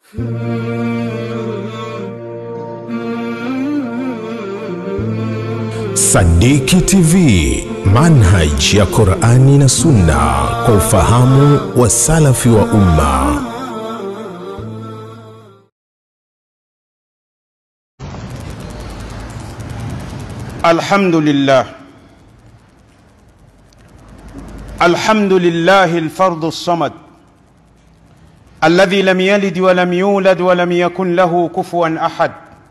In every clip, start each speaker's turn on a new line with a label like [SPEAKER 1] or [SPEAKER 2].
[SPEAKER 1] Sadiki TV, manhaj ya Qur'ani na Sunna kwa ufahamu wa salafi wa umma.
[SPEAKER 2] الحمد لله الحمد لله الفرد الصمد الذي لم يلد ولم يولد ولم يكن له كفوا احد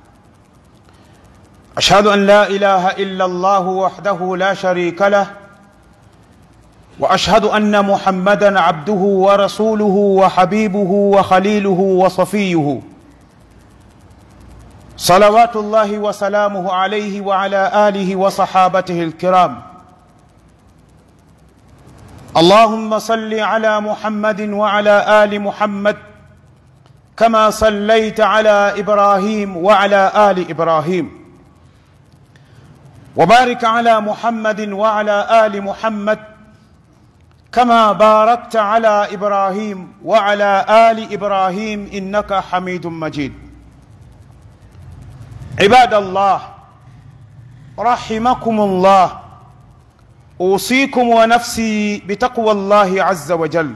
[SPEAKER 2] اشهد ان لا اله الا الله وحده لا شريك له واشهد ان محمدا عبده ورسوله وحبيبه وخليله وصفيه صلوات الله وسلامه عليه وعلى اله وصحابته الكرام اللهم صل على محمد وعلى ال محمد كما صليت على ابراهيم وعلى ال ابراهيم وبارك على محمد وعلى ال محمد كما باركت على ابراهيم وعلى ال ابراهيم انك حميد مجيد عباد الله رحمكم الله اوصيكم ونفسي بتقوى الله عز وجل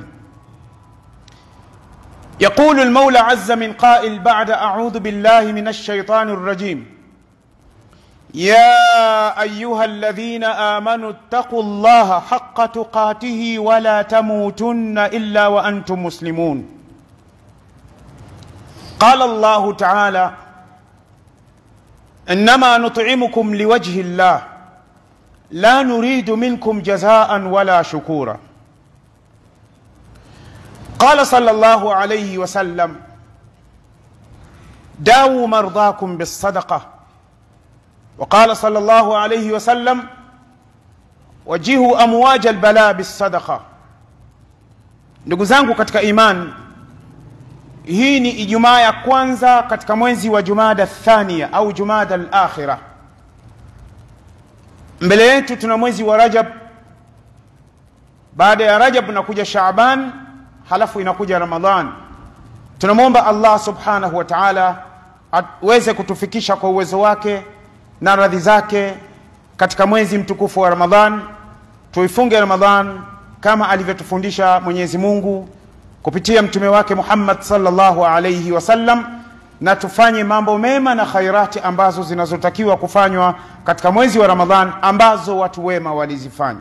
[SPEAKER 2] يقول المولى عز من قائل بعد اعوذ بالله من الشيطان الرجيم يا ايها الذين امنوا اتقوا الله حق تقاته ولا تموتن الا وانتم مسلمون قال الله تعالى انما نطعمكم لوجه الله لا نريد منكم جزاء ولا شكورا قال صلى الله عليه وسلم داووا مرضاكم بالصدقه وقال صلى الله عليه وسلم wajihu amwaja albala bisadaqa ndugu zangu katika iman hii ni ijumaa ya kwanza katika mwezi wa jumada thania au jumada alakhira mbele yetu tuna mwezi wa rajab baada ya rajab unakuja shaaban halafu inakuja ramadhan tunamwomba allah subhanahu wa taala aweze kutufikisha kwa uwezo wake na radhi zake katika mwezi mtukufu wa ramadhan tuifunge ramadhan kama alivyotufundisha mwenyezi mungu kupitia mtume wake muhammad salllahu alaihi wasallam na tufanye mambo mema na khairati ambazo zinazotakiwa kufanywa katika mwezi wa ramadhan ambazo watu wema walizifanya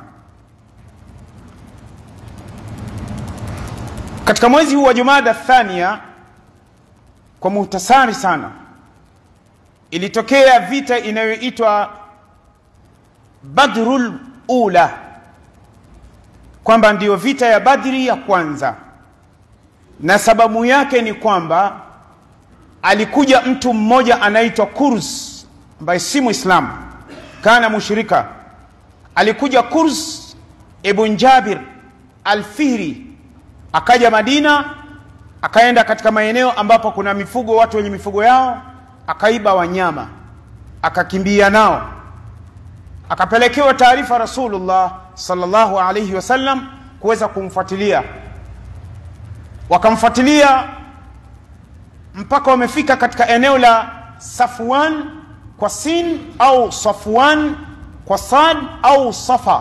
[SPEAKER 2] katika mwezi huu wa jumada thania kwa muhtasari sana ilitokea vita inayoitwa badrul ula kwamba ndiyo vita ya badri ya kwanza na sababu yake ni kwamba alikuja mtu mmoja anaitwa kurs ambaye si mwislamu kana mushrika alikuja kurs ibn jabir alfihri akaja madina akaenda katika maeneo ambapo kuna mifugo watu wenye mifugo yao akaiba wanyama akakimbia nao akapelekewa taarifa rasulullah salllahu alaihi wasallam kuweza kumfuatilia wakamfuatilia mpaka wamefika katika eneo la safwan kwa sin au safwan kwa sad au safa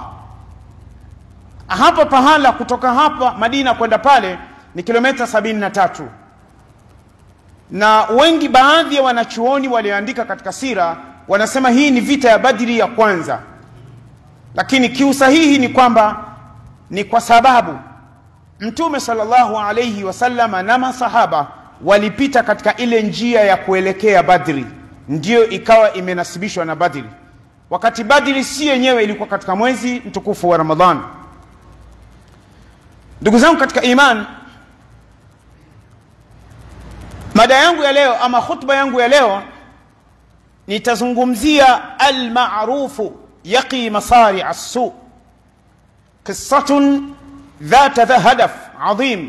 [SPEAKER 2] hapa pahala kutoka hapa madina kwenda pale ni kilomita sabini na tatu na wengi baadhi ya wanachuoni walioandika katika sira wanasema hii ni vita ya badri ya kwanza lakini kiusahihi ni kwamba ni kwa sababu mtume salllahu alaihi wasallama na masahaba walipita katika ile njia ya kuelekea badri ndiyo ikawa imenasibishwa na badri wakati badri si yenyewe ilikuwa katika mwezi mtukufu wa ramadhan ndugu zangu katika iman mada yangu ya leo ama khutba yangu ya leo nitazungumzia almarufu yaqi masari assu qissatun dhata hadaf adhim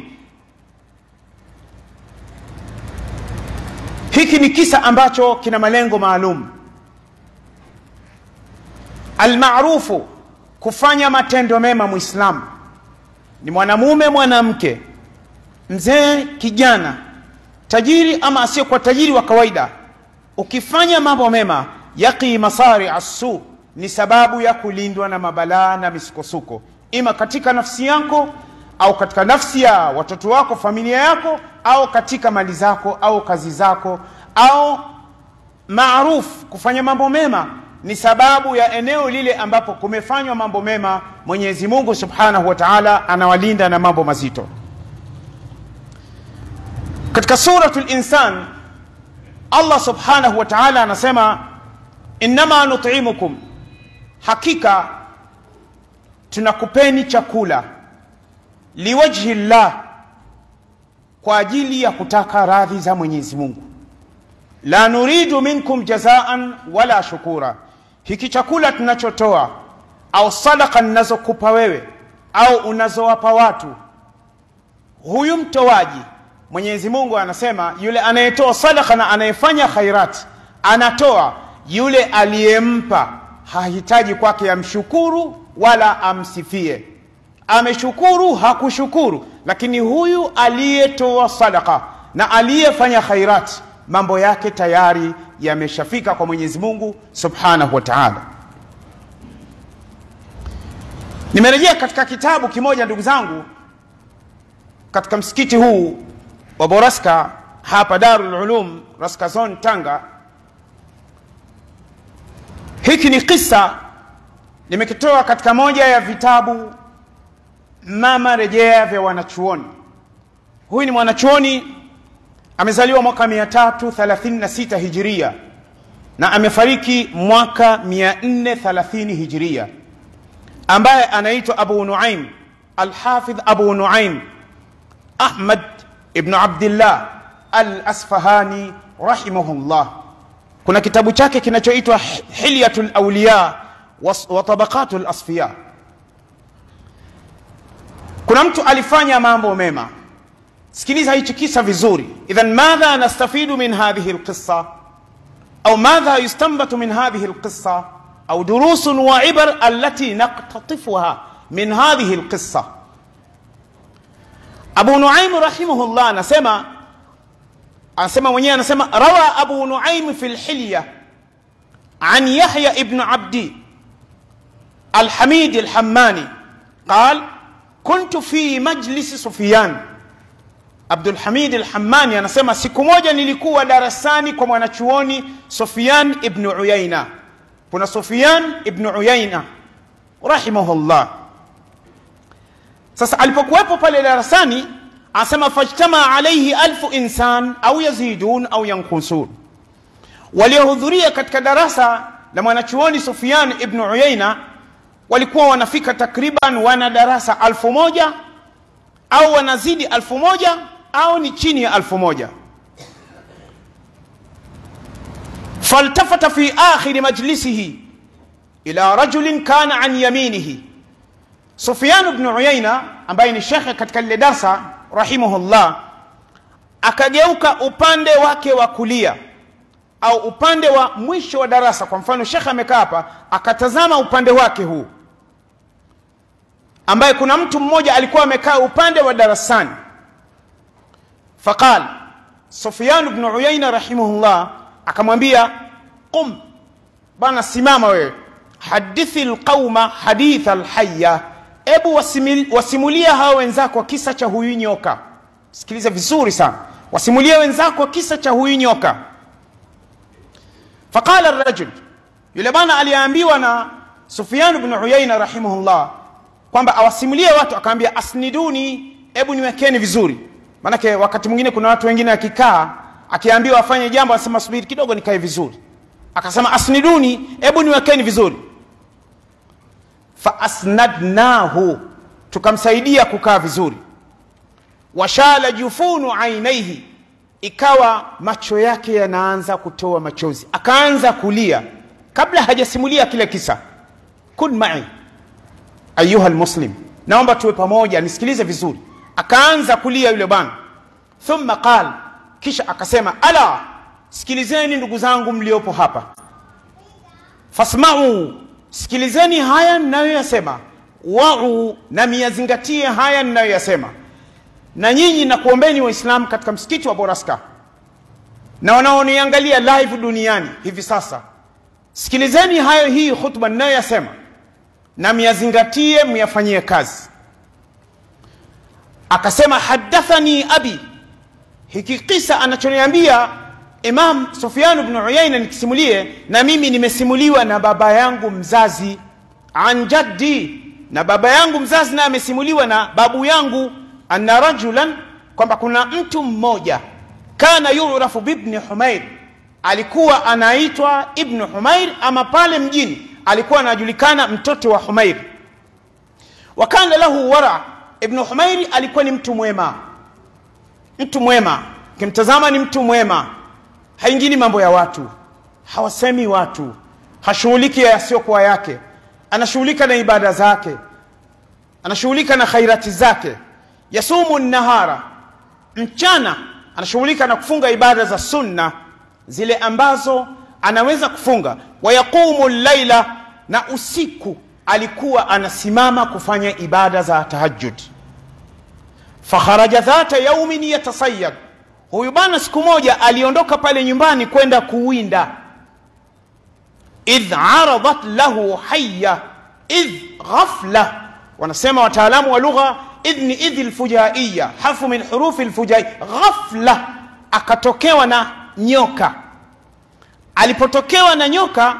[SPEAKER 2] hiki ni kisa ambacho kina malengo maalum almarufu kufanya matendo mema mwislamu ni mwanamume mwanamke mzee kijana tajiri ama asiyekuwa tajiri wa kawaida ukifanya mambo mema yaqi masari assu ni sababu ya kulindwa na mabalaa na misukosuko ima katika nafsi yako au katika nafsi ya watoto wako familia yako au katika mali zako au kazi zako au maruf kufanya mambo mema ni sababu ya eneo lile ambapo kumefanywa mambo mema mwenyezi mungu subhanahu wa taala anawalinda na mambo mazito katika suratu linsan allah subhanahu wa taala anasema innama nutimukum hakika tunakupeni chakula liwajhi llah kwa ajili ya kutaka radhi za mwenyezi mungu la nuridu minkum jazaan wala shukura hiki chakula tunachotoa au sadaka ninazokupa wewe au unazowapa watu huyu mtoaji mwenyezi mungu anasema yule anayetoa sadaka na anayefanya khairati anatoa yule aliyempa hahitaji kwake amshukuru wala amsifie ameshukuru hakushukuru lakini huyu aliyetoa sadaka na aliyefanya khairati mambo yake tayari yameshafika kwa mwenyezi mungu subhanahu wa taala nimerejea katika kitabu kimoja ndugu zangu katika msikiti huu wa boraska hapa darul ulum raskazon tanga hiki ni kisa nimekitoa katika moja ya vitabu mama rejea vya wanachuoni huyu ni mwanachuoni amezaliwa mwaka 336 hijiria na amefariki mwaka 430 hijiria ambaye anaitwa abu nuaim alhafidh abu nuaim ahmad ibnu abdillah al asfahani rahimahullah kuna kitabu chake kinachoitwa hilyatu lauliya wa tabaqatu lasfiya kuna mtu alifanya mambo mema sikiliza hichi kisa vizuri idhan madha nastafidu min hadhihi lqissa au madha yustanbatu min hadhihi lqissa au durusun wa ibar allati naktatifuha min hadhihi lqissa abu nuaim rahimahullah anasema anasema mwenyewe anasema rawa abu nuaim fi lhilya an yahya ibnu abdi alhamid alhammani qal kuntu fi majlisi sufyan abdulhamid alhammani anasema siku moja nilikuwa darasani kwa mwanachuoni sufyan ibnu uyaina kuna sufyan ibnu uyaina rahimahullah sasa alipokuwepo pale darasani anasema fajtama alaihi alfu insan au yazidun au yankusun waliohudhuria katika darasa la mwanachuoni sufyan ibnu uyaina walikuwa wanafika takriban wana darasa alfu moja au wanazidi alfu moja au ni chini ya alfu moja faltafata fi akhiri majlisihi ila rajulin kana an yaminihi sufyan bnu uyaina ambaye ni shekhe katika lile darsa rahimahullah akageuka upande wake wa kulia au upande wa mwisho wa darasa kwa mfano shekhe amekaa hapa akatazama upande wake huu ambaye kuna mtu mmoja alikuwa amekaa upande wa darasani faqal sufyan bnu uyaina rahimahullah akamwambia qum bana simama wewe hadithi lqauma haditha lhaya ebu wasimulia hawa wenzako kisa cha huyu nyoka sikiliza vizuri sana wasimulia wenzako kisa cha huyu nyoka faqala rajul yule bwana aliyeambiwa na sufyan bnu uyaina rahimahullah kwamba awasimulie watu akaambia asniduni hebu niwekeni vizuri maanake wakati mwingine kuna watu wengine akikaa akiambiwa afanye jambo asema subiri kidogo nikae vizuri akasema asniduni hebu niwekeni vizuri faasnadnahu tukamsaidia kukaa vizuri washala jufunu ainaihi ikawa macho yake yanaanza kutoa machozi akaanza kulia kabla hajasimulia kile kisa kun mai ayuha lmuslim naomba tuwe pamoja nisikilize vizuri akaanza kulia yule bwana thumma qal kisha akasema ala sikilizeni ndugu zangu mliopo hapa fasmau sikilizeni haya ninayoyasema wau na miyazingatie haya ninayoyasema na nyinyi nakuombeni waislamu katika msikiti wa boraska na wanaoniangalia live duniani hivi sasa sikilizeni hayo hii khutba ninayoyasema na myazingatie myafanyie kazi akasema hadathani abi hiki kisa anachoniambia imam sufyan bnu uyaina nikisimulie na mimi nimesimuliwa na baba yangu mzazi an jaddi na baba yangu mzazi naye amesimuliwa na babu yangu anna rajulan kwamba kuna mtu mmoja kana yurafu bibni humair alikuwa anaitwa ibnu humair ama pale mjini alikuwa anajulikana mtoto wa humair wa kana lahu wara ibnu humairi alikuwa ni mtu mwema mtu mwema ukimtazama ni mtu mwema haingini mambo ya watu hawasemi watu hashughuliki yasiyokuwa yake anashughulika na ibada zake anashughulika na khairati zake yasumu nahara mchana anashughulika na kufunga ibada za sunna zile ambazo anaweza kufunga wayaqumu llaila na usiku alikuwa anasimama kufanya ibada za tahajjud fakharaja dhata yaumin yatasayad huyu bwana siku moja aliondoka pale nyumbani kwenda kuwinda idh aradat lahu haya idh ghafla wanasema wataalamu wa lugha idh ni idh lfujaiya harfu min hurufi lfujai ghafla akatokewa na nyoka alipotokewa na nyoka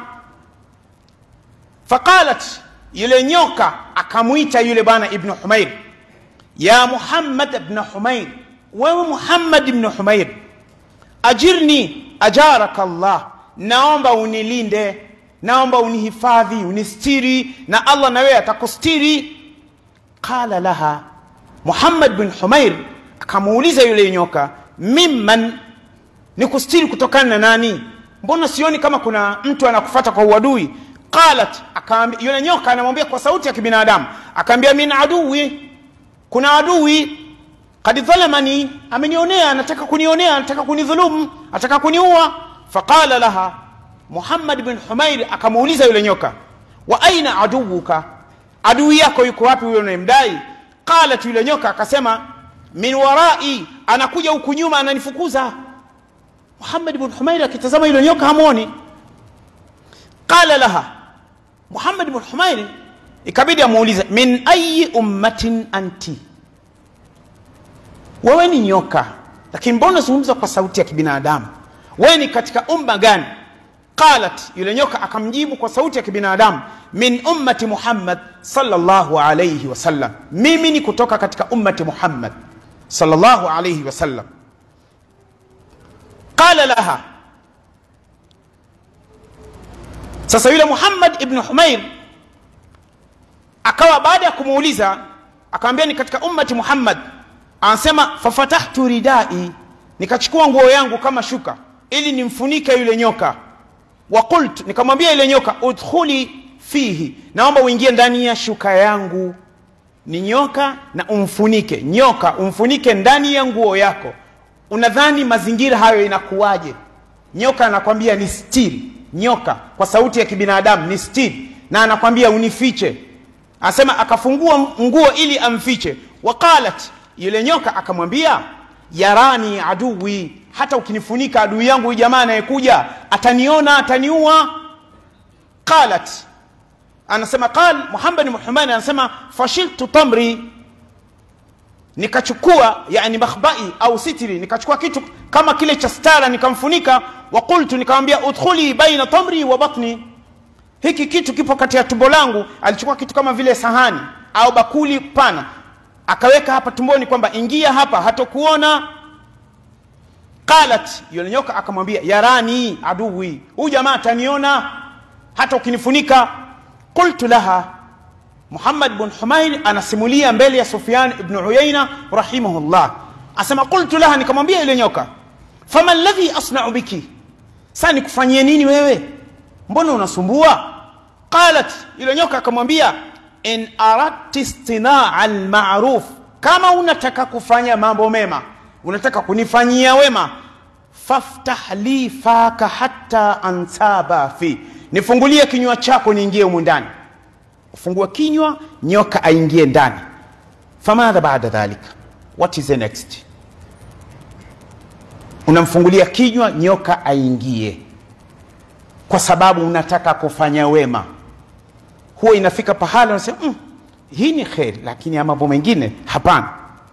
[SPEAKER 2] faqalat yule nyoka akamwita yule bwana ibnu humair ya muhammad bna humair wewe muhammad ibnu humair ajirni ajaraka llah naomba unilinde naomba unihifadhi unistiri na allah na wewe atakustiri qala laha muhammad bin humair akamuuliza yule nyoka mimman ni kustiri kutokana na nani mbona sioni kama kuna mtu anakufata kwa uadui qalat akaambia yule nyoka anamwambia kwa sauti ya kibinadamu akaambia min aduwi kuna adui kad dhalamani amenionea anataka kunionea anataka kunidhulumu anataka kuniua faqala laha muhammad bin humair akamuuliza yule nyoka wa aina aduwuka adui yako yuko wapi huyo unayemdai qalat yule nyoka akasema min warai anakuja huku nyuma ananifukuza muhammad bin humair akitazama yule nyoka hamwoni qala laha muhammad bin humair ikabidi amuulize min ayi ummatin anti wewe ni nyoka lakini mbona zungumza kwa sauti ya kibinadamu wewe ni katika umma gani qalat yule nyoka akamjibu kwa sauti ya kibinadamu min ummati muhammad sallallahu alayhi wasallam mimi ni kutoka katika ummati muhammad sallallahu alayhi wasallam qala laha sasa yule muhammad ibnu humair akawa baada ya kumuuliza akamwambia ni katika ummati muhammad anasema fafatahtu ridai nikachukua nguo yangu kama shuka ili nimfunike yule nyoka wa qultu nikamwambia yule nyoka udkhuli fihi naomba uingie ndani ya shuka yangu ni nyoka na umfunike nyoka umfunike ndani ya nguo yako unadhani mazingira hayo inakuwaje nyoka anakwambia ni stiri nyoka kwa sauti ya kibinadamu ni stiri na anakwambia unifiche anasema akafungua nguo ili amfiche waqalat yule nyoka akamwambia yarani aduwi hata ukinifunika adui yangu huyu jamaa anayekuja ataniona ataniua qalat anasema qal muhammad muhammad anasema fashiltu tamri nikachukua yani makhbai au sitri nikachukua kitu kama kile cha stara nikamfunika wa qultu nikamwambia udkhuli baina tamri wa batni hiki kitu kipo kati ya tumbo langu alichukua kitu kama vile sahani au bakuli pana akaweka hapa tumboni kwamba ingia hapa hatokuona qalat yule nyoka akamwambia yarani aduwi huyu jamaa ataniona hata ukinifunika qultu laha muhammad bn humair anasimulia mbele ya sufyan ibnu uyaina rahimahullah asema qultu laha nikamwambia yule nyoka fama ladhi asnau biki saa nikufanyie nini wewe mbona unasumbua qalat yule nyoka akamwambia in aradti istinaa almaruf kama unataka kufanya mambo mema unataka kunifanyia wema faftah li faka hatta ansaba fi nifungulie kinywa chako niingie humu ndani ufungue kinywa nyoka aingie ndani famadha baada dhalika what is the next unamfungulia kinywa nyoka aingie kwa sababu unataka kufanya wema huwa inafika pahala unasema mm, hii ni kheri lakini ya mambo mengine hapana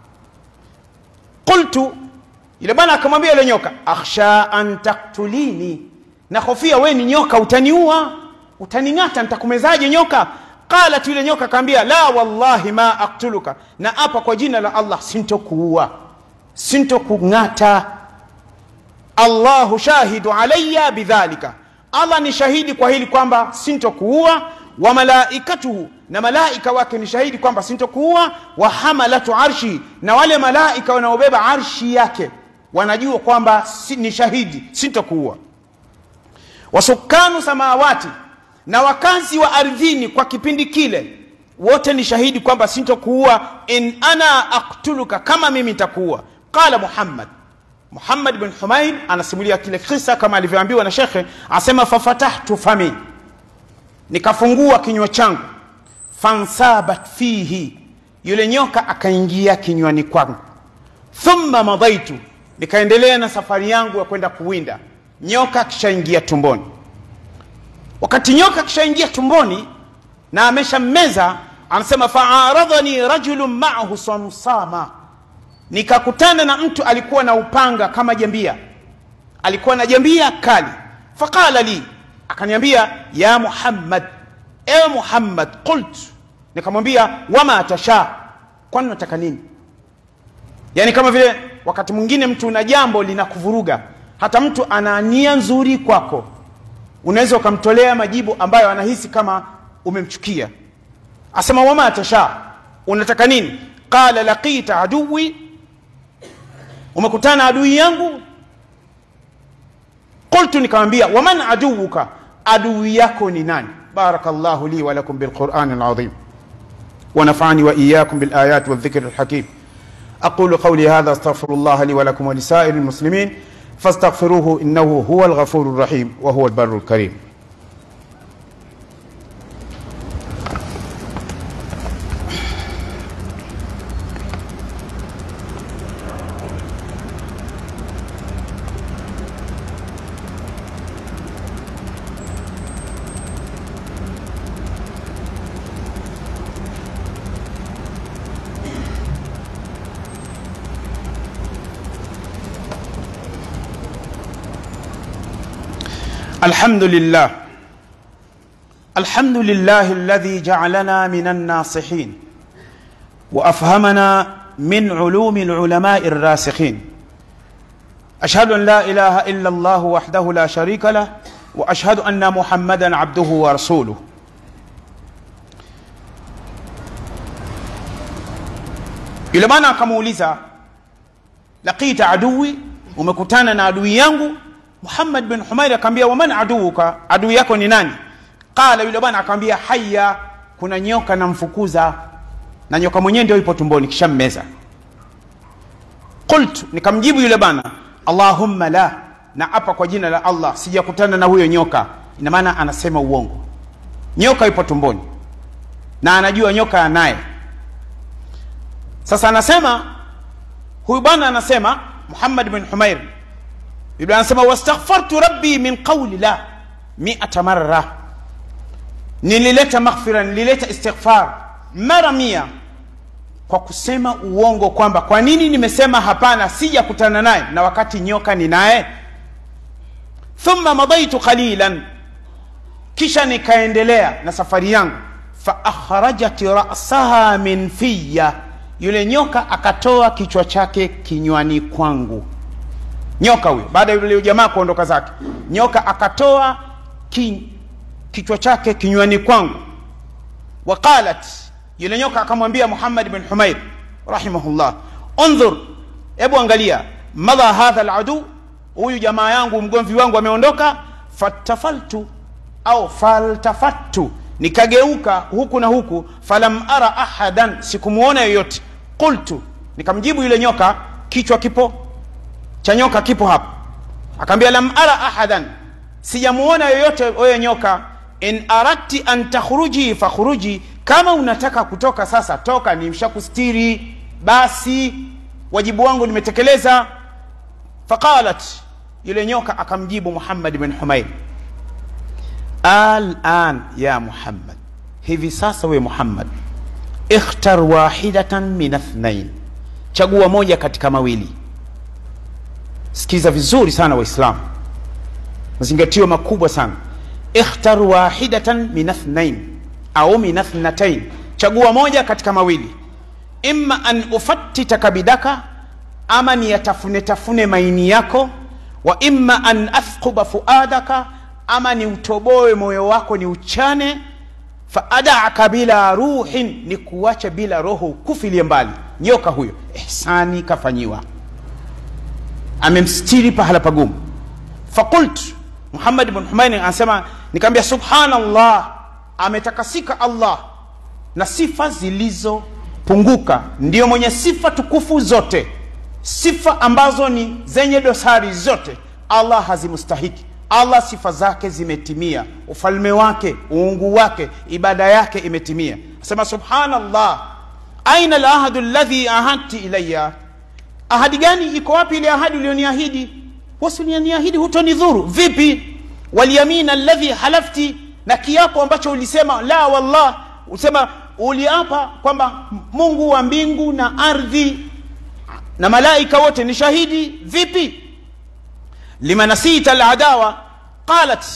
[SPEAKER 2] qultu yule bwana akamwambia yule nyoka akhsha an taktulini nahofia we ni nyoka utaniua utaning'ata nitakumezaje nyoka qalat yule nyoka akaambia la wallahi ma aktuluka na hapa kwa jina la allah sintokuua sintokung'ata allahu shahidu alaya bidhalika allah ni shahidi kwa hili kwamba sintokuua wa malaikatuhu na malaika wake ni shahidi kwamba sintokuua wa hamalatu arshi na wale malaika wanaobeba arshi yake wanajua kwamba si, ni shahidi sintokuua wasukanu samawati na wakazi wa ardhini kwa kipindi kile wote ni shahidi kwamba sintokuua in ana aktuluka kama mimi nitakuua qala muhammad muhammad bin humaid anasimulia kile kisa kama alivyoambiwa na shekhe asema fafatahtu fami nikafungua kinywa changu fansabat fihi yule nyoka akaingia kinywani kwangu thumma madaitu nikaendelea na safari yangu ya kwenda kuwinda nyoka akishaingia tumboni wakati nyoka akishaingia tumboni na ameshammeza anasema faaradhani rajulun maahu samsama nikakutana na mtu alikuwa na upanga kama jambia alikuwa na jambia kali faqala li akaniambia ya muhammad ewe muhammad qult nikamwambia wama tasha kwani nataka nini yaani kama vile wakati mwingine mtu una jambo linakuvuruga hata mtu ana nia nzuri kwako unaweza ukamtolea majibu ambayo anahisi kama umemchukia asema wama tasha unataka nini qala laqita aduwi umekutana adui yangu qultu nikamwambia waman aduwuka adui yako ni nani بارك الله لي ولكم بالقرآن العظيم ونفعني وإياكم بالآيات والذكر الحكيم أقول قولي هذا استغفر الله لي ولكم ولسائر المسلمين فاستغفروه إنه هو الغفور الرحيم وهو البر الكريم الحمد لله الحمد لله الذي جعلنا من الناصحين وافهمنا من علوم العلماء الراسخين اشهد ان لا اله الا الله وحده لا شريك له واشهد ان محمدا عبده ورسوله yule bwana akamuuliza laqita aduwi umekutana na adui yangu muhammad bin humair akamwambia waman aduuka adui yako ni nani qala yule bwana akamwambia haya kuna nyoka namfukuza na nyoka mwenyewe ndio ipo tumboni kisha mmeza qultu nikamjibu yule bwana allahumma la na apa kwa jina la allah sijakutana na huyo nyoka ina maana anasema uongo nyoka ipo tumboni na anajua nyoka anaye sasa anasema huyu bwana anasema muhammad bin humair biblia anasema wastaghfartu rabbi min qauli la miata marra nilileta maghfira nilileta istighfar mara mia kwa kusema uongo kwamba kwa nini nimesema hapana sijakutana naye na wakati nyoka ni naye thumma madaitu qalilan kisha nikaendelea na safari yangu faakhrajat rasaha min fiya yule nyoka akatoa kichwa chake kinywani kwangu nyoka huyo baada ya yule jamaa kuondoka zake nyoka akatoa ki, kichwa chake kinywani kwangu waqalat yule nyoka akamwambia muhammad bin humair rahimahullah undhur hebu angalia madha hadha aladu huyu jamaa yangu mgomvi wangu ameondoka fatafaltu au faltafattu nikageuka huku na huku falam ara ahadan sikumwona yoyote qultu nikamjibu yule nyoka kichwa kipo cha nyoka kipo hapo akaambia lam ara ahadan sijamuona yoyote wewe nyoka in aradti an takhruji fakhruji kama unataka kutoka sasa toka nimshakustiri basi wajibu wangu nimetekeleza faqalat yule nyoka akamjibu muhammad bin humair alan ya muhammad hivi sasa we muhammad ikhtar wahidatan min athnain chagua moja katika mawili sikiza vizuri sana waislamu mazingatio makubwa sana ikhtar wahidatan min athnain au min athnatain chagua moja katika mawili imma an ufattita kabidaka ama ni yatafune tafune maini yako wa imma an athquba fuadaka ama ni utoboe moyo wako ni uchane faadaka bila ruhin ni kuacha bila roho kufilie mbali nyoka huyo ihsani kafanyiwa amemstiri pahala pagumu fakult muhammad bn humaini anasema nikaambia subhanallah ametakasika allah na sifa zilizopunguka ndiyo mwenye sifa tukufu zote sifa ambazo ni zenye dosari zote allah hazimustahiki allah sifa zake zimetimia ufalme wake uungu wake ibada yake imetimia asema subhanallah aina lahadu ladhi ahadti ilaya ahadi gani iko wapi ile ahadi ulioniahidi wasunianiahidi hutonidhuru vipi walyamin alladhi halafti na kiapo ambacho ulisema la wallah usema uliapa kwamba mungu wa mbingu na ardhi na malaika wote ni shahidi vipi lima nasita aladawa qalat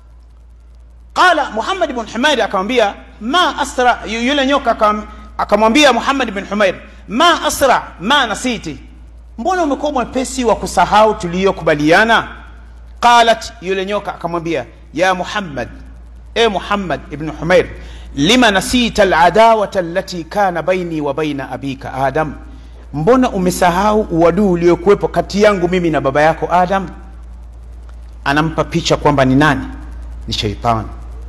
[SPEAKER 2] qala muhammad bn humair akamwambia ma asra yule nyoka akamwambia muhammad bn humair ma asra ma nasiti mbona umekuwa mwepesi wa kusahau tuliyokubaliana qalat yule nyoka akamwambia ya muhammad e muhammad ibn humair lima nasita aladawata allati kana baini wa baina abika adam mbona umesahau uadui uliokuwepo kati yangu mimi na baba yako adam anampa picha kwamba ni nani ni sheitani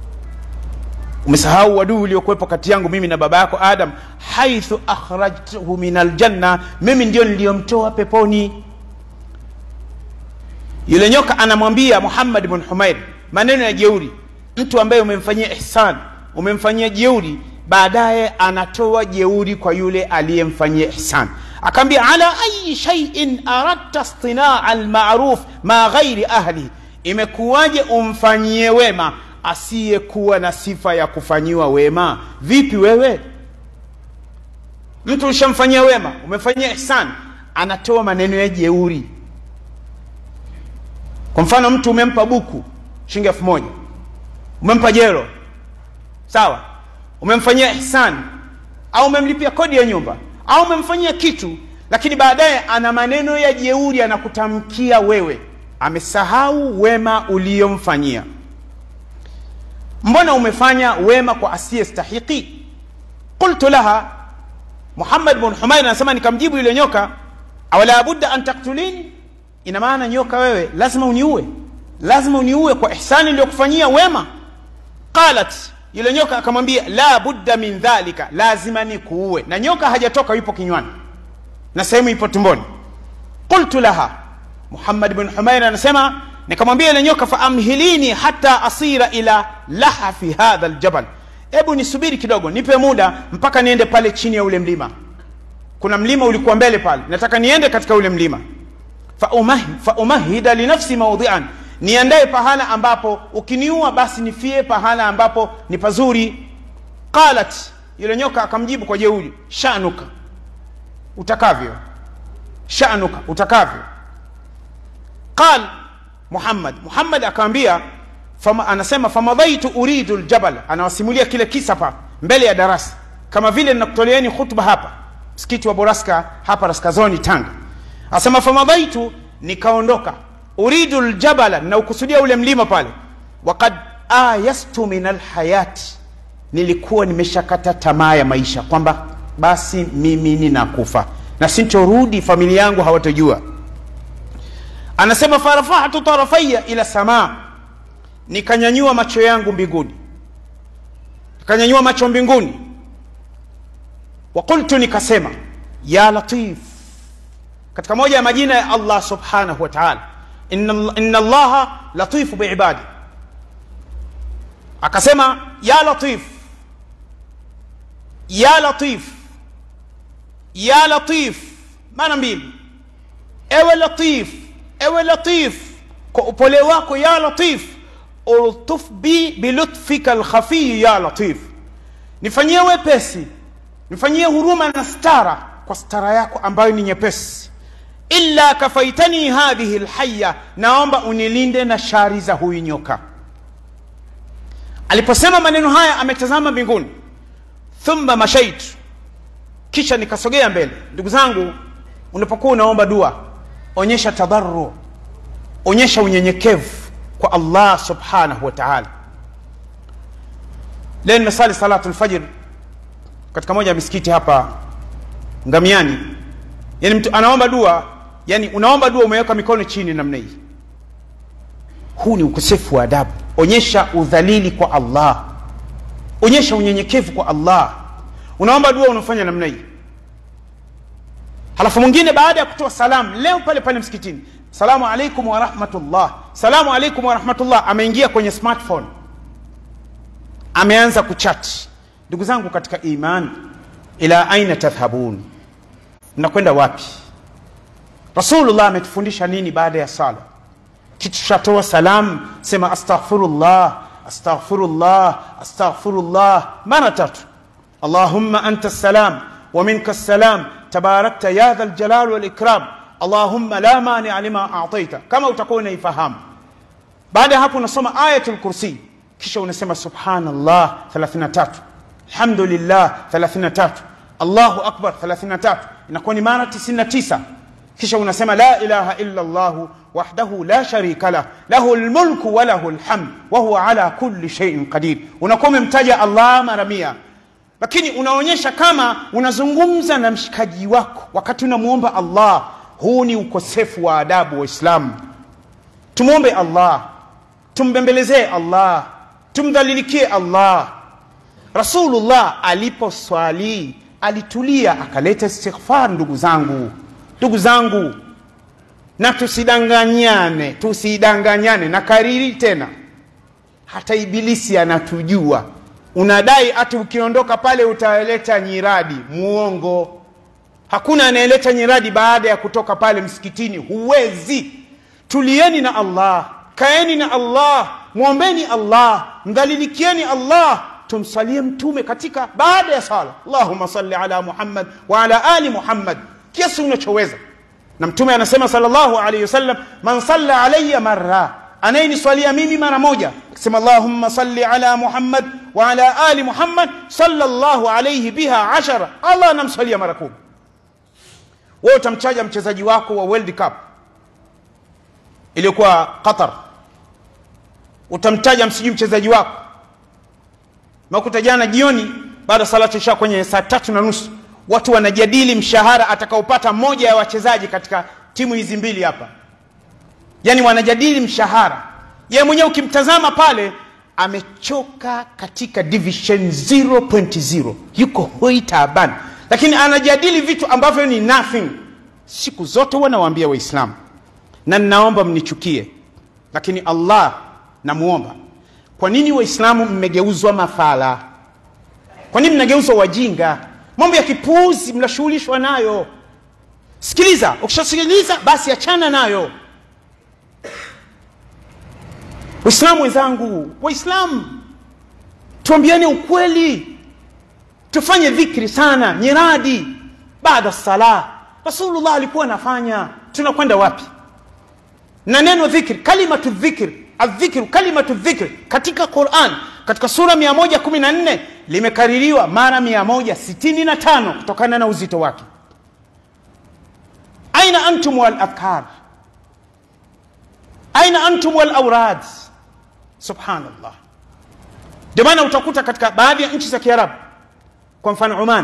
[SPEAKER 2] umesahau uadui uliokuwepo kati yangu mimi na baba yako adam haithu akhrajtuhu min aljanna mimi ndio niliyomtoa peponi yule nyoka anamwambia muhammad bn humair maneno ya jeuri mtu ambaye umemfanyia ihsan umemfanyia jeuri baadaye anatoa jeuri kwa yule aliyemfanyia ihsan akaambia ala ayi shaiin aradta stinaa almaruf ma ghairi ahli imekuwaje umfanyie wema asiyekuwa na sifa ya kufanyiwa wema vipi wewe mtu ushamfanyia wema umefanyia ihsan anatoa maneno ya jeuri kwa mfano mtu umempa buku shilingi elfu moja umempa jero sawa umemfanyia ihsan au umemlipia kodi ya nyumba au umemfanyia kitu lakini baadaye ana maneno ya jeuri anakutamkia wewe amesahau wema uliyomfanyia mbona umefanya wema kwa asiyestahiki qultu laha muhammad bn humair anasema nikamjibu yule nyoka awala budda an taktulini ina maana nyoka wewe lazima uniue lazima uniue kwa ihsani iliyokufanyia wema qalat yule nyoka akamwambia la budda min dhalika lazima nikuue na nyoka hajatoka yupo kinywani na sehemu ipo tumboni qultu laha muhammad bn humair anasema nikamwambia yule nyoka faamhilini hata asira ila lahafi hadha ljabal hebu nisubiri kidogo nipe muda mpaka niende pale chini ya ule mlima kuna mlima ulikuwa mbele pale nataka niende katika ule mlima faumahida fa linafsi maudhian niandae pahala ambapo ukiniua basi nifie pahala ambapo ni pazuri qalat yule nyoka akamjibu kwa jeuri shanuka utakavyo shanuka utakavyo qal muhammad muhammad akamwambia fama, anasema famadhaitu uridu ljabal anawasimulia kile kisa pa mbele ya darasa kama vile ninakutoleeni khutba hapa msikiti wa boraska hapa raskazoni tanga anasema famadhaitu nikaondoka uridu ljabala naukusudia ule mlima pale wakad ayastu min alhayati nilikuwa nimeshakata tamaa ya maisha kwamba basi mimi ninakufa na sintorudi familia yangu hawatojua anasema farafahtu tarafaya ila samaa nikanyanyua macho yangu mbinguni nikanyanyua macho mbinguni waqultu nikasema ya latif katika moja ya majina ya allah subhanahu wa taala inna, inna allaha latifu biibadi akasema ya latif ya latif ya latif maana mbili ewe latif ewe latif kwa upole wako ya latif ultuf bi bilutfika alkhafiyi ya latif nifanyie wepesi nifanyie huruma na stara kwa stara yako ambayo ni nyepesi illa kafaitani hadhihi lhaya naomba unilinde na shari za huyu nyoka aliposema maneno haya ametazama mbinguni thumma mashaitu kisha nikasogea mbele ndugu zangu unapokuwa unaomba dua onyesha tadharu onyesha unyenyekevu kwa allah subhanahu wa taala leo nimesali salatu lfajr katika moja ya misikiti hapa ngamiani yani mtu anaomba dua yani unaomba dua umeweka mikono chini namna hii huu ni ukosefu wa adabu onyesha udhalili kwa allah onyesha unyenyekevu kwa allah unaomba dua unafanya namna hii halafu mwingine baada ya kutoa salamu leo pale pale msikitini salamu alaikum warahmatullah salamu alaikum warahmatullah ameingia kwenye smartphone ameanza kuchati ndugu zangu katika iman ila aina tadhhabun mnakwenda wapi rasulullah ametufundisha nini baada ya sala kitushatoa salam sema astaghfirullah astaghfirullah astaghfirullah mara tatu allahumma anta salam wa minka salam tabarakta ya dha ljalal walikram allahumma la mania lima ataita kama utakuwa unaifahamu baada ya hapo unasoma ayatul kursi kisha unasema subhanallah 33 alhamdulillah 33 allahu akbar 33 inakuwa ni mara 99 kisha unasema la ilaha illa llah wahdahu la sharika lah lahu lmulku wa lahu lhamd wa huwa ala kulli sheiin qadir unakuwa umemtaja allah mara mia lakini unaonyesha kama unazungumza na mshikaji wako wakati unamwomba allah huu ni ukosefu wa adabu waislamu tumwombe allah tumbembelezee allah tumdhalilikie allah rasulullah aliposwali alitulia akaleta istighfar ndugu zangu ndugu zangu na tusidanganyane tusidanganyane na kariri tena hata ibilisi anatujua unadai hati ukiondoka pale utaleta nyiradi muongo hakuna anayeleta nyiradi baada ya kutoka pale msikitini huwezi tulieni na allah kaeni na allah mwombeni allah mdhalilikieni allah tumsalie mtume katika baada ya sala allahuma salli ala muhammad wa ala ali muhammad kiasi unachoweza na mtume anasema salllahu alaihi wasallam man salla alaya marra anayeniswalia mimi mara moja akisema allahumma salli ala muhammad wa ala ali muhammad sallallahu alaihi biha ashara allah anamswalia mara kumi wewe utamchaja mchezaji wako wa world cup iliyokuwa qatar utamtaja msijui mchezaji wako makuta jana jioni baada salatu isha kwenye saa tatu na nusu watu wanajadili mshahara atakaopata mmoja ya wachezaji katika timu hizi mbili hapa yaani wanajadili mshahara yeye mwenyewe ukimtazama pale amechoka katika division 0.0 yuko hoi taabani lakini anajadili vitu ambavyo ni nothing siku zote huwa nawaambia waislamu na ninaomba mnichukie lakini allah namwomba kwa nini waislamu mmegeuzwa mafala kwa nini mnageuzwa wajinga mambo ya kipuuzi mnashughulishwa nayo sikiliza ukishasikiliza basi achana nayo waislamu wenzangu waislamu tuambiane ukweli tufanye dhikri sana nyiradi baada sala rasulullah alikuwa anafanya tunakwenda wapi na neno dhikri kalimatu dhikri aldhikru kalimatu dhikri katika quran katika sura 114 limekaririwa mara 165 kutokana na uzito wake aina antum waladhkar aina antum walaurad subhanallah ndio maana utakuta katika baadhi ya nchi za kiarabu kwa mfano oman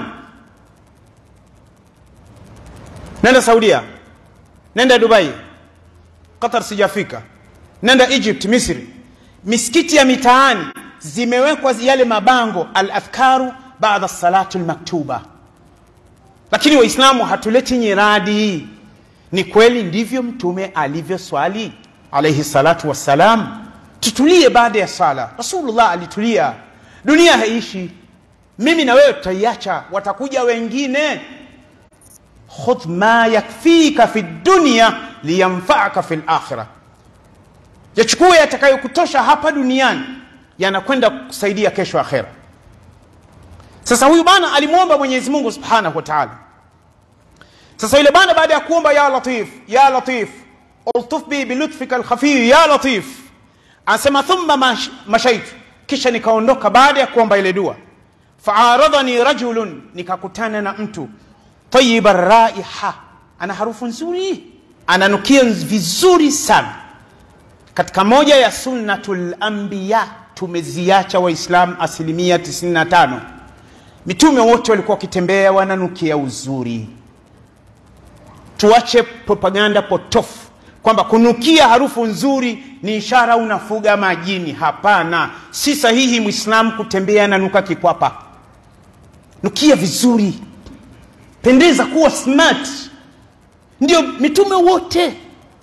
[SPEAKER 2] nenda saudia nenda dubai qatar sijafika nenda egypt misri misikiti ya mitaani zimewekwa yale mabango aladhkaru baada salatu lmaktuba lakini waislamu hatuleti nyiradi ni kweli ndivyo mtume alivyoswali alaihi salatu wassalam tutulie baada ya sala rasulullah alitulia dunia haishi mimi na wewe tutaiacha watakuja wengine khudh ma yakfika fi dunya liyanfaaka fi lakhira yachukue yatakayokutosha hapa duniani yanakwenda kusaidia kesho akhera sasa huyu bana alimwomba mwenyezi mungu subhanahu wa taala sasa yule bana baada ya kuomba ya latif ya latif ultuf bi bilutfika alkhafiy ya latif anasema thumma mash, mashaitu kisha nikaondoka baada ya kuomba ile dua faaradhani rajulun nikakutana na mtu tayiba raiha ana harufu nzuri ananukia vizuri sana katika moja ya sunnatul anbiya tumeziacha waislam asilimia 95 mitume wote walikuwa wakitembea wananukia uzuri tuache propaganda potofu kwamba kunukia harufu nzuri ni ishara unafuga majini hapana si sahihi mwislamu kutembea nanuka kikwapa nukia vizuri pendeza kuwa smart ndio mitume wote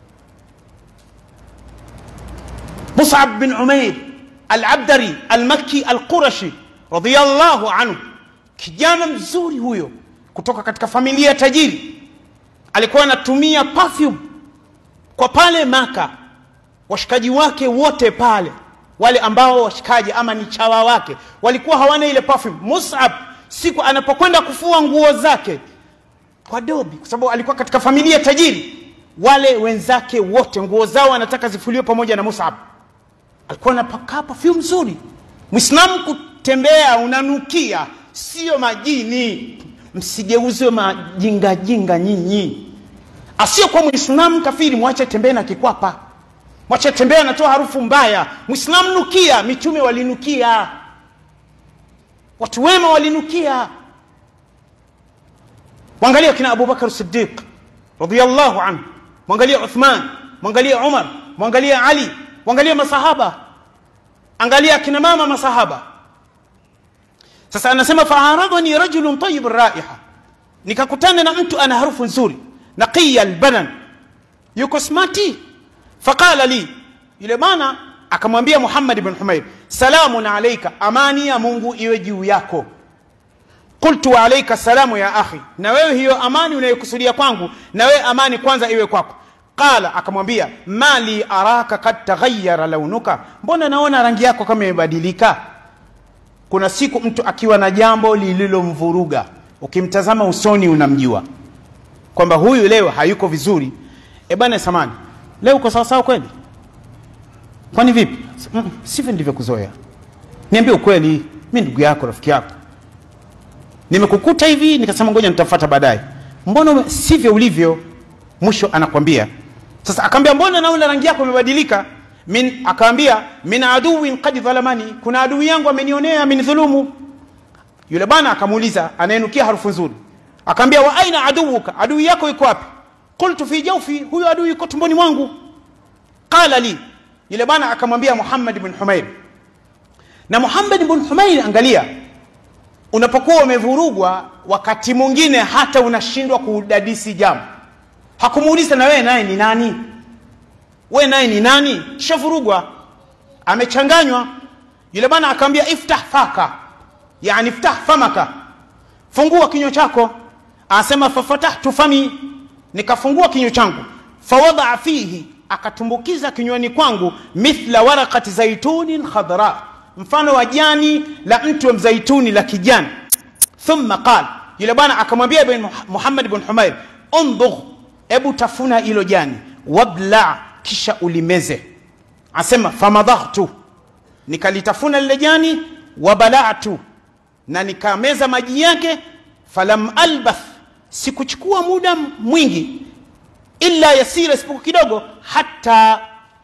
[SPEAKER 2] musab bin umair alabdari almakki alqurashi radiallahu anhu kijana mzuri huyo kutoka katika familia ya tajiri alikuwa anatumia perfume kwa pale maka washikaji wake wote pale wale ambao washikaji ama ni chawa wake walikuwa hawana ile perfume musab siku anapokwenda kufua nguo zake kwa dobi kwa sababu alikuwa katika familia tajiri wale wenzake wote nguo zao anataka zifuliwe pamoja na musab alikuwa anapakaa perfume nzuri mwislamu kutembea unanukia sio majini msigeuzwe majingajinga nyinyi asiyokuwa mwislamu kafiri mwache tembee na kikwapa mwache tembee anatoa harufu mbaya mwislamu nukia mitume walinukia watu wema walinukia mwangalia kina abubakar sidiq radiallahu anhu mwangalia uthman mwangalia umar mwangalia ali mwangalia masahaba angalia akina mama masahaba sasa anasema faaradhani rajulun tayib raiha nikakutana na mtu ana harufu nzuri naqiya albanan yuko smati faqala li yule bana akamwambia muhammad ibn humair salamun alaika amani ya mungu iwe juu yako qultu wa alaika salamu ya akhi na wewe hiyo amani unayokusudia kwangu na wewe amani kwanza iwe kwako qala akamwambia mali araka kad taghayyara launuka mbona naona rangi yako kama imebadilika kuna siku mtu akiwa na jambo lililomvuruga ukimtazama usoni unamjua kwamba huyu leo hayuko vizuri e bana samani leo uko sawasawa kweli kwani vipi mm, sivyo ndivyo kuzoea niambie ukweli mi ndugu yako rafiki yako nimekukuta hivi nikasema ngoja nitafuata baadaye mbona ume- sivyo ulivyo mwisho anakwambia sasa akaambia mbona naona rangi yako imebadilika min akaambia min aduwin qad dhalamani kuna adui yangu amenionea amenidhulumu yule bwana akamuuliza anayenukia harufu nzuri akaambia wa aina aduwuka adui yako iko wapi qultu fi jawfi huyo adui yuko tumboni mwangu qala li yule bwana akamwambia muhammad bin humair na muhammad bin humair angalia unapokuwa umevurugwa wakati mwingine hata unashindwa kudadisi jambo hakumuuliza na wewe naye ni nani we naye ni nani kishavurugwa amechanganywa yule bwana akamwambia iftah faka yani iftah famaka fungua kinywa chako anasema fafatahtu fami nikafungua kinywa changu fawadaa fihi akatumbukiza kinywani kwangu mithla warakati zaitunin khadra mfano wa jani la mti wa mzaituni la kijani thumma qal yule bwana akamwambia bin muhammad bin humair undugh ebu tafuna hilo jani wabla kisha ulimeze asema famadhahtu nikalitafuna lile jani wabalatu na nikameza maji yake falam albath sikuchukua muda mwingi illa yasira isipokuwa kidogo hata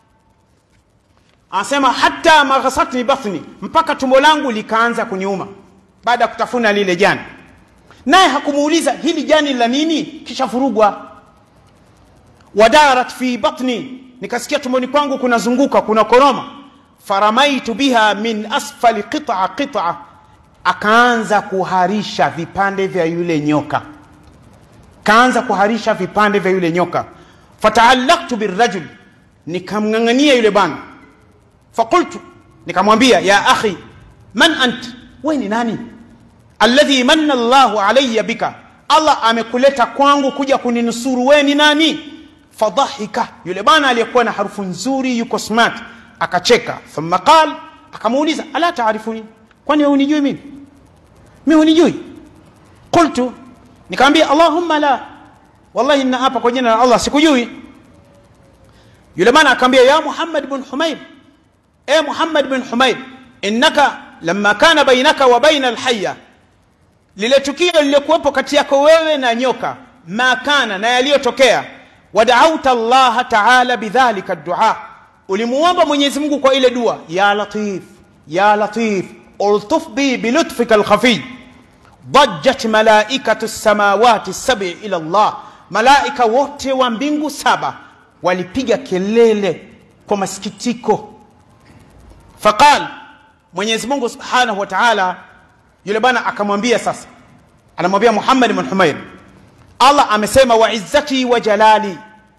[SPEAKER 2] anasema hata maghasatni bathni mpaka tumbo langu likaanza kuniuma baada ya kutafuna lile jani naye hakumuuliza hili jani la nini kisha furugwa wadarat fi batni nikasikia tumboni kwangu kunazunguka kuna koroma faramaitu biha min asfali qita qita akaanza kuharisha vipande vya yule nyoka kaanza kuharisha vipande vya yule nyoka fataallaktu birajul nikamng'ang'ania yule bwana faqultu nikamwambia ya akhi man ant we ni nani alladhi manna llahu alaya bika allah amekuleta kwangu kuja kuninusuru we ni nani fadhahika yule bwana aliyekuwa na harufu nzuri yuko smart akacheka thumma qal akamuuliza ala taarifuni kwani wewe unijui mimi mimi hunijui qultu nikamwambia allahumma la wallahi nina hapa kwa jina la allah sikujui yule bwana akamwambia ya muhammad bin humaid e muhammad bin humaid innaka lamma kana bainaka wa baina alhaya lile tukio lililokuwepo kati yako wewe na nyoka ma kana na yaliyotokea wadauta llaha taala bidhalika dua ulimuomba mwenyezi mungu kwa ile dua ya latif ya latif ultuf bi bilutfika alkhafiy ضجت ملائكة السماوات السبع إلى الله malaika wote wa mbingu saba walipiga kelele kwa masikitiko faqal mwenyezi mungu subhanahu wa taala yule bwana akamwambia sasa anamwambia muhammad bn humair allah amesema wa izzati wa jalali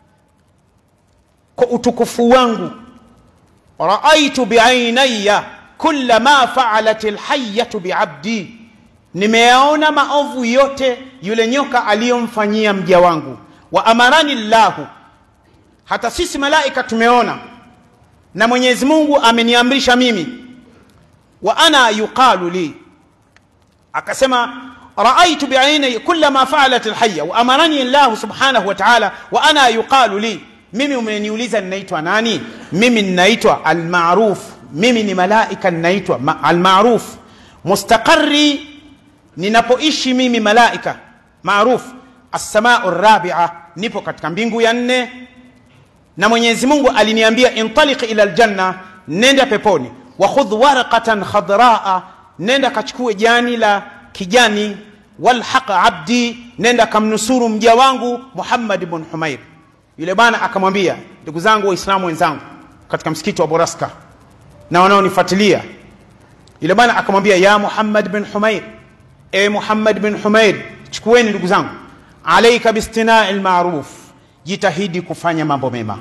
[SPEAKER 2] kwa utukufu wangu raaitu biainaya kula ma faalat lhayatu biabdi nimeyaona maovu yote yule nyoka aliyomfanyia mja wangu wa amarani llahu hata sisi malaika tumeona na mwenyezi mungu ameniamrisha mimi wa ana yuqalu li akasema raaitu biaini kula ma faalat lhaya wa amarani llahu subhanahu wa taala wa ana yuqalu li mimi umeniuliza ninaitwa nani mimi ninaitwa almaruf mimi ni malaika ninaitwa ma, almaruf mustaqari ninapoishi mimi malaika maruf assamau rabia nipo katika mbingu ya nne na mwenyezi mungu aliniambia intaliq ila ljanna nenda peponi wakhudh warqatan khadraa nenda kachukue jani la kijani walhaq abdi nenda kamnusuru mja wangu muhammad bn humair yule bwana akamwambia ndugu zangu waislamu wenzangu katika msikiti wa boraska na wanaonifuatilia yule bwana akamwambia ya muhammad bin humair e muhammad bin humair chukueni ndugu zangu alaika bistinai lmaruf jitahidi kufanya mambo mema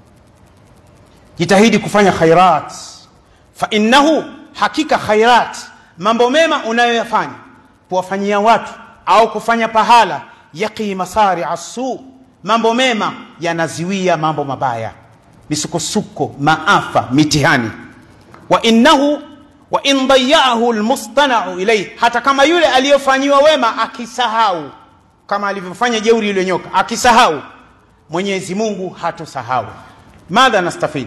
[SPEAKER 2] jitahidi kufanya khairat fainnahu hakika khairat mambo mema unayoyafanya kuwafanyia watu au kufanya pahala yaqi masaria su mambo mema yanaziwia mambo mabaya misukosuko maafa mitihani wa innahu wa in dayaahu lmustanau ilaihi hata kama yule aliyofanyiwa wema akisahau kama alivyofanya jeuri yule nyoka akisahau mwenyezi mungu hatosahau madha nastafid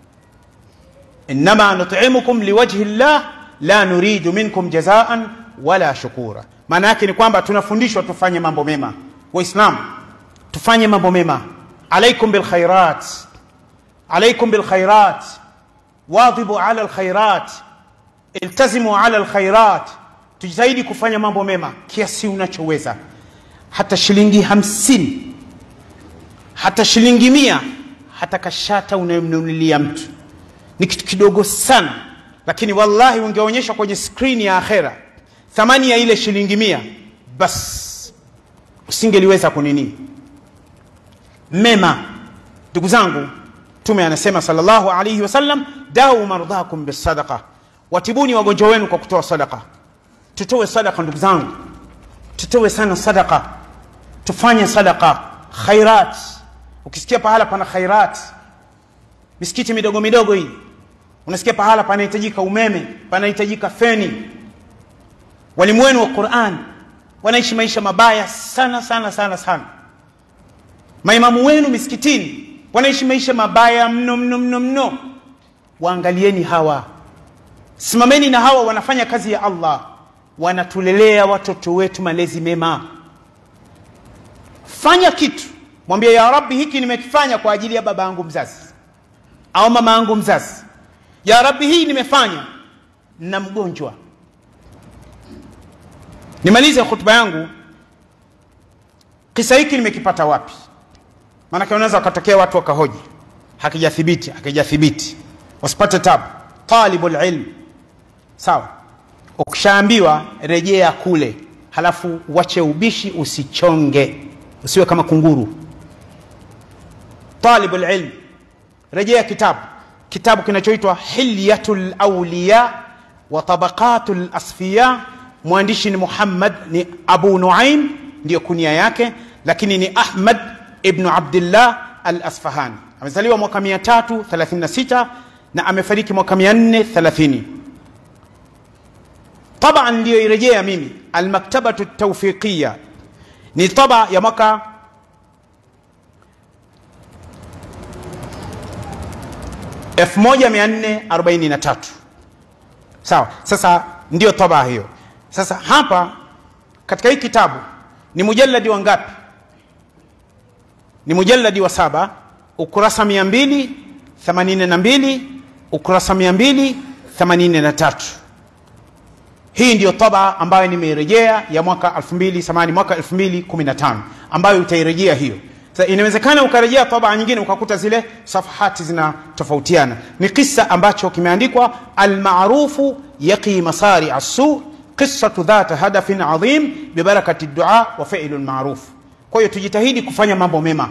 [SPEAKER 2] innama nutimukum liwajhi llah la nuridu minkum jazaan wala shukura maana yake ni kwamba tunafundishwa tufanye mambo mema waislamu tufanye mambo mema alaikum bilkhairat alaikum bilkhairat wadhibu ala lkhairat iltazimu ala lkhairat tujitahidi kufanya mambo mema kiasi unachoweza hata shilingi hamsini hata shilingi mia hata kashata unayemnunulia mtu ni kitu kidogo sana lakini wallahi ungeonyeshwa kwenye skrini ya akhera thamani ya ile shilingi mia bas usingeliweza kunini mema ndugu zangu mtume anasema salllahu alaihi wasallam dau mardhakum bisadaqa watibuni wagonjwa wenu kwa kutoa sadaka tutoe sadaka ndugu zangu tutoe sana sadaka tufanye sadaka khairat ukisikia pahala pana khairat misikiti midogo midogo hii unasikia pahala panahitajika umeme panahitajika feni walimu wenu wa quran wanaishi maisha mabaya sana sana sana sana maimamu wenu misikitini wanaishi maisha mabaya mno mno mno mno waangalieni hawa simameni na hawa wanafanya kazi ya allah wanatulelea watoto wetu malezi mema fanya kitu mwambie ya rabbi hiki nimekifanya kwa ajili ya baba yangu mzazi au mama yangu mzazi ya rabbi hii nimefanya na mgonjwa nimalize hutuba yangu kisa hiki nimekipata wapi maanake unaweza wakatokea watu wakahoji hakijathibiti hakijathibiti wasipate tabu talibu lilm sawa ukishaambiwa rejea kule halafu wache ubishi usichonge usiwe kama kunguru talibu lilm rejea kitabu kitabu kinachoitwa hilyatu lauliya wa tabaqatu lasfiya mwandishi ni muhammad ni abu nuaim ndiyo kunia yake lakini ni ahmad ibnu abdillah al-Asfahani. Amezaliwa mwaka 336 na amefariki mwaka 430. Taba niliyoirejea mimi Almaktabatu Tawfiqiya ni taba ya mwaka elfu moja mia nne arobaini na tatu. Sawa, sasa ndiyo taba hiyo. Sasa hapa katika hii kitabu ni mujalladi wa ngapi? Ni mujalladi wa saba, ukurasa mia mbili themanini na mbili ukurasa mia mbili themanini na tatu. Hii ndiyo taba ambayo nimeirejea ya mwaka 2000 samani mwaka 2015 ambayo utairejea hiyo. Sasa inawezekana ukarejea taba nyingine ukakuta zile safahati zinatofautiana. Ni kisa ambacho kimeandikwa almarufu yaqi masari asu qissatu dhata hadafin adhim bibarakati dua wa fi'lu lmaruf. Kwa hiyo tujitahidi kufanya mambo mema.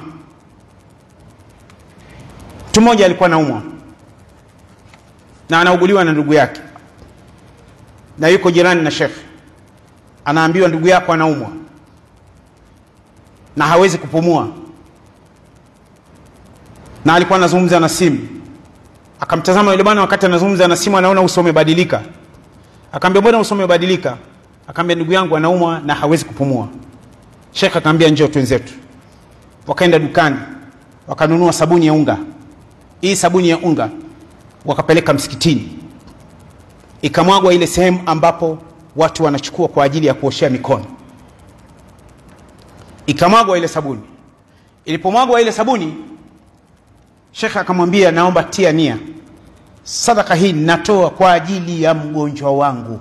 [SPEAKER 2] Mtu mmoja alikuwa naumwa na anauguliwa na ndugu yake na yuko jirani na shekhe, anaambiwa ndugu yako anaumwa na hawezi kupumua, na alikuwa anazungumza na simu. Akamtazama yule bwana, wakati anazungumza na simu, anaona uso umebadilika. Akaambia, mbona uso umebadilika? Akaambia, ndugu yangu anaumwa na hawezi kupumua. Shekhe akaambia, njoo twenzetu. Wakaenda dukani, wakanunua sabuni ya unga. Hii sabuni ya unga wakapeleka msikitini ikamwagwa ile sehemu ambapo watu wanachukua kwa ajili ya kuoshea mikono, ikamwagwa ile sabuni. Ilipomwagwa ile sabuni, shekhe akamwambia, naomba tia nia, sadaka hii natoa kwa ajili ya mgonjwa wangu.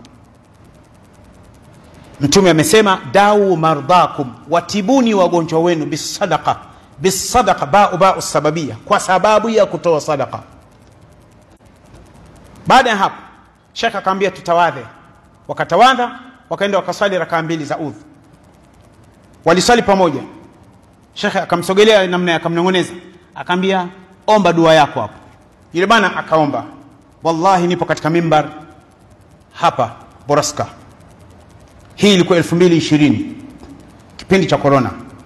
[SPEAKER 2] Mtume amesema, dau mardhakum, watibuni wagonjwa wenu bisadaqa, bisadaqa, bau bau sababia, kwa sababu ya kutoa sadaka. Baada ya hapo Shekh akaambia tutawadhe. Wakatawadha, wakaenda wakaswali rakaa mbili za udhu. Waliswali pamoja. Shekhe akamsogelea namna akamnong'oneza, akaambia omba dua yako hapo. Yule bana akaomba, wallahi nipo katika mimbar hapa Boraska. Hii ilikuwa elfu mbili ishirini kipindi cha korona.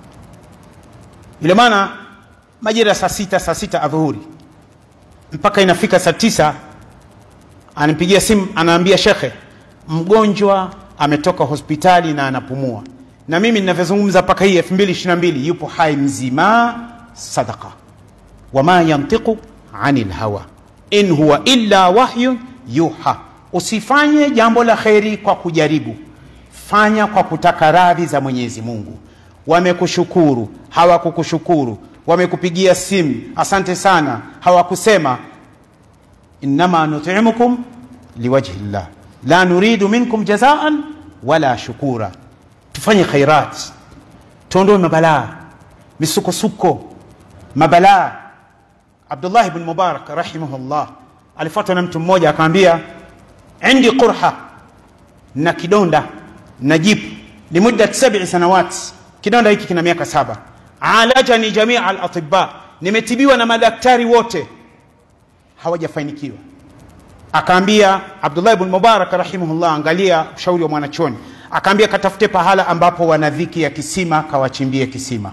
[SPEAKER 2] Yule bana majira saa sita saa sita adhuhuri mpaka inafika saa tisa anipigia simu anaambia, shekhe, mgonjwa ametoka hospitali na anapumua, na mimi ninavyozungumza mpaka hii 2022 yupo hai mzima. Sadaqa wama yantiqu anil hawa in huwa illa wahyun yuha. Usifanye jambo la kheri kwa kujaribu, fanya kwa kutaka radhi za Mwenyezi Mungu. Wamekushukuru, hawakukushukuru, wamekupigia simu, asante sana, hawakusema innama nutimukum liwajhi llah la nuridu minkum jazaan wala shukura. Tufanye khairat, tuondoe mabalaa, misukosuko, mabalaa. Abdullah ibn Mubarak rahimahullah alifuatwa na mtu mmoja akamwambia, indi qurha, na kidonda na jipu limuddat sab'i sanawat, kidonda hiki kina miaka saba. Alajani jamia alatibba, nimetibiwa na madaktari wote hawajafanikiwa. Akaambia Abdullah ibn Mubarak rahimahullah, angalia ushauri wa mwanachoni, akaambia katafute pahala ambapo wana dhiki ya kisima, kawachimbie kisima.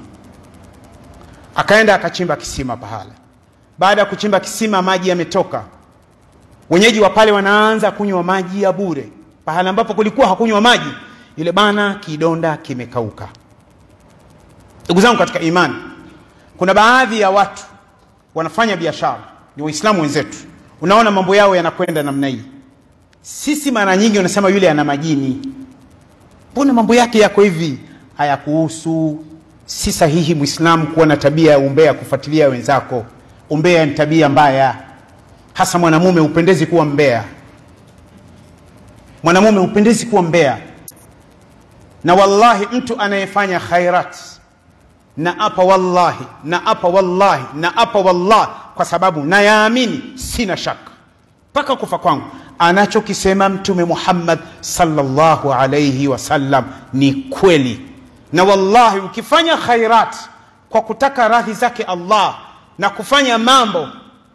[SPEAKER 2] Akaenda akachimba kisima pahala. Baada ya kuchimba kisima, maji yametoka, wenyeji wa pale wanaanza kunywa maji ya bure. Pahala ambapo kulikuwa hakunywa maji, yule bana kidonda kimekauka. Ndugu zangu katika imani, kuna baadhi ya watu wanafanya biashara ni Waislamu wenzetu, unaona mambo yao yanakwenda namna hii. Sisi mara nyingi unasema yule ana majini, mbona mambo yake yako hivi? Hayakuhusu. Si sahihi Muislamu kuwa na tabia ya umbea, kufuatilia wenzako. Umbea ni tabia mbaya, hasa mwanamume hupendezi kuwa mbea. Mwanamume hupendezi kuwa mbea, na wallahi mtu anayefanya khairat na apa wallahi na apa wallahi na apa wallahi, kwa sababu nayaamini, sina shaka mpaka kufa kwangu, anachokisema Mtume Muhammad sallallahu alayhi wasallam ni kweli. Na wallahi ukifanya khairat kwa kutaka radhi zake Allah na kufanya mambo,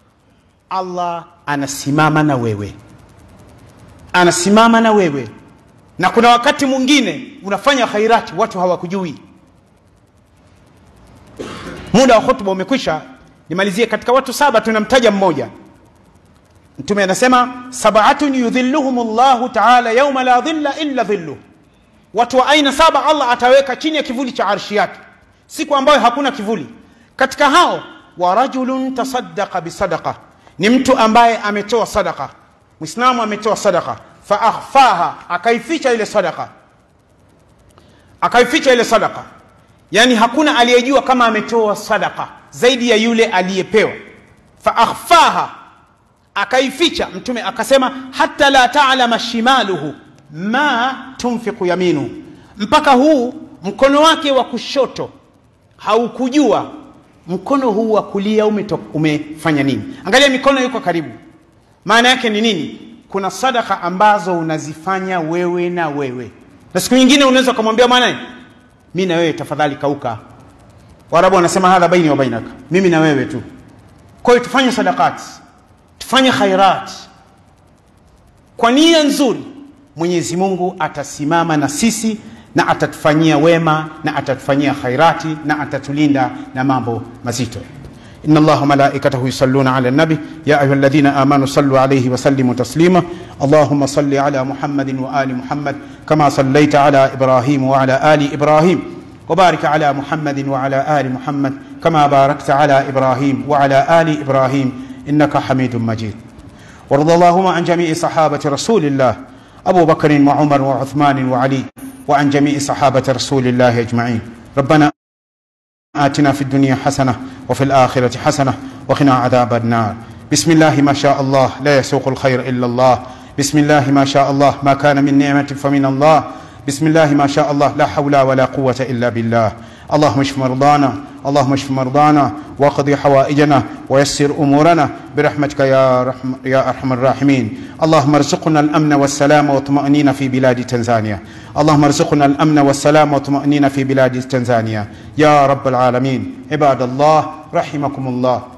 [SPEAKER 2] Allah anasimama na wewe, anasimama na wewe. Na kuna wakati mwingine unafanya khairati watu hawakujui muda wa khutba umekwisha nimalizie katika watu saba tunamtaja mmoja mtume anasema sabatun yudhilluhum llahu taala yauma la dhilla illa dhilluh watu wa aina saba allah ataweka chini ya kivuli cha arshi yake siku ambayo hakuna kivuli katika hao wa rajulun tasaddaqa bisadaqa ni mtu ambaye ametoa sadaka mwislamu ametoa sadaka faakhfaha akaificha ile sadaka akaificha ile sadaka yani hakuna aliyejua kama ametoa sadaka zaidi ya yule aliyepewa faakhfaha akaificha mtume akasema hata la talama shimaluhu ma tunfiqu yaminu mpaka huu mkono wake wa kushoto haukujua mkono huu wa kulia umeto, umefanya nini angalia mikono yuko karibu maana yake ni nini kuna sadaka ambazo unazifanya wewe na wewe na siku nyingine unaweza ukamwambia mwana mi na wewe tafadhali kauka warabu wanasema hadha baini wa bainaka mimi na wewe tu kwa hiyo tufanye sadakati tufanye khairat kwa nia nzuri mwenyezi mungu atasimama na sisi na atatufanyia wema na atatufanyia khairati na atatulinda na mambo mazito إن الله ملائكته يصلون على النبي يا أيها الذين آمنوا صلوا عليه وسلموا تسليما اللهم صل على محمد وآل محمد كما صليت على إبراهيم وعلى آل إبراهيم وبارك على محمد وعلى آل محمد كما باركت على إبراهيم وعلى آل إبراهيم إنك حميد مجيد وارض اللهم عن جميع صحابة رسول الله أبو بكر وعمر وعثمان وعلي وعن جميع صحابة رسول الله أجمعين ربنا آتنا في الدنيا حسنة وفي الآخرة حسنة وقنا عذاب النار بسم الله ما شاء الله لا يسوق الخير إلا الله بسم الله ما شاء الله ما كان من نعمة فمن الله بسم الله ما شاء الله لا حول ولا قوة إلا بالله اللهم اشف مرضانا اللهم اشف مرضانا واقضي حوائجنا ويسر امورنا برحمتك يا رحم يا ارحم الراحمين اللهم ارزقنا الامن والسلام والطمانينه في بلاد تنزانيا اللهم ارزقنا الامن والسلام والطمانينه في بلاد تنزانيا يا رب العالمين عباد الله رحمكم الله